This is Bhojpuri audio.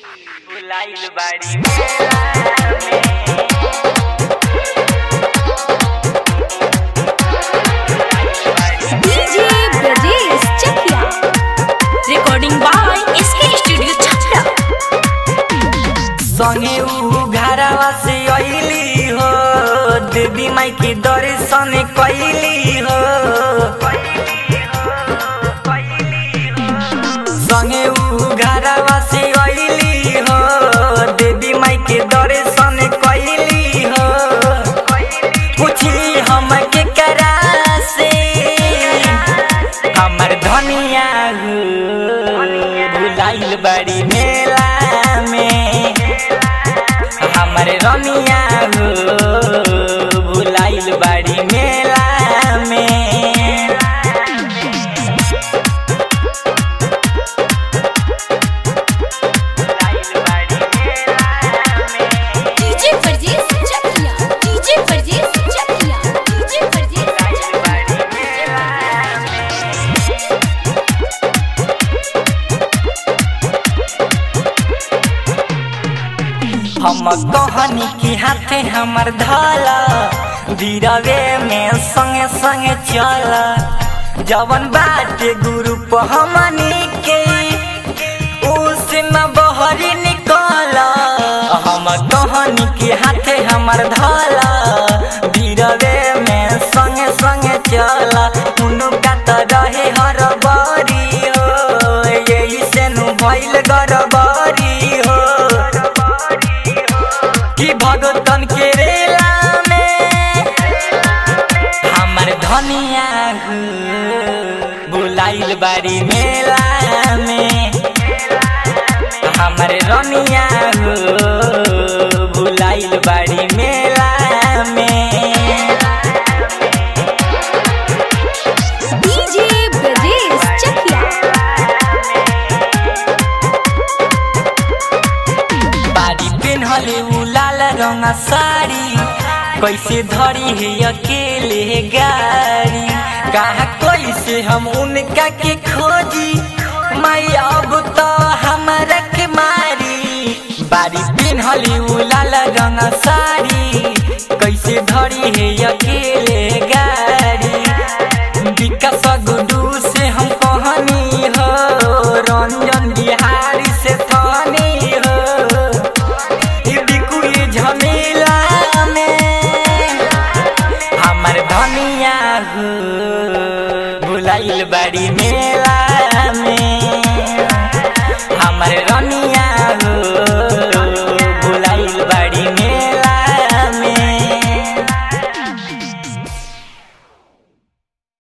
बुलाइल बाड़ी मेला में DJ Brajesh Chakiya recording by SK studio Chhapra संगे उ घरवा से अइली हो देवी माई के दर्शन कैली हो संगे उ घरवा से अइली हो देवी माई के दर्शन कैली हो पूछी हम के करा से हमर धनिया हो भुलाइल बड़ी मेला में हमर रनिया हो भुलाइल बड़ी मेला में DJ Brajesh Chakiya DJ Brajesh Chakiya DJ Brajesh हम कहनी की हाथे हमर धाला धीरवे में संगे संगे चला जवन बाटे गुरु हमनी के उसे न बहरी निकला हम कहनी की हाथे हमर धाला धीरवे में संगे संगे चला उनका त रहे हर बारी हो यही से नु भइल गरबारी हो कि भगतन के रेला में हमर धनिया हो बुलाइल बारी मेला में हमर रनिया हो बुलाइल बारी मेला में डीजे ब्रजेश चकिया बारी पेन्हले उ लाल रंग साड़ी कैसे धरी है अकेले गाड़ी कहा कैसे हम उनका के खोजी माई अब तो हमारा के मारी बारी पेन्हले उ लाल रंग साड़ी